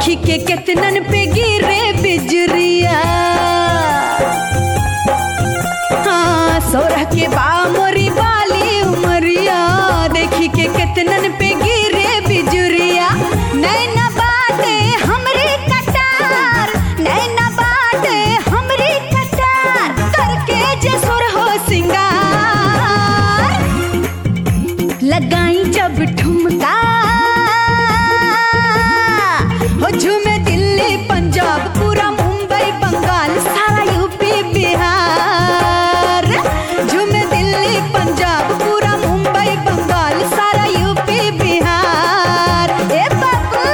देखी के कितनन पे गिरे बिजरिया हाँ सोरह के बा मोरी बाली उमरिया देखी के कितनन पे गिरे बिजुरिया नैना बाटे हमरी कटार नैना बाटे हमरी कटार करके जे सुर हो सिंगार लगाई जब ठुमका हो झूमे दिल्ली पंजाब पूरा मुंबई बंगाल सारा यूपी बिहार झूमे दिल्ली पंजाब पूरा मुंबई बंगाल सारा यूपी बिहार ए बाबू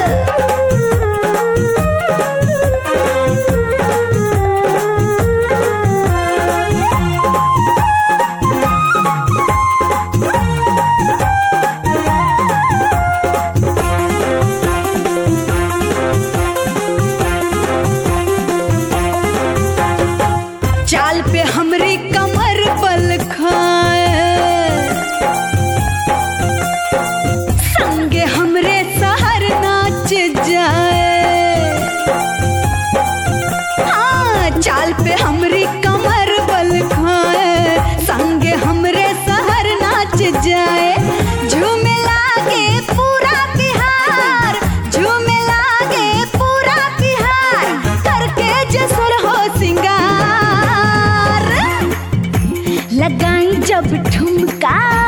चाल पे हमरी कमर बल खाए संगे हमरे सहर नाच जाए हाँ चाल पे हमरी कमर बल खाए संगे हमरे सहर नाच जाए झूमे लागे पूरा बिहार झूमे लागे पूरा बिहार करके जसुर हो सिंगार लगाई जब ठुमका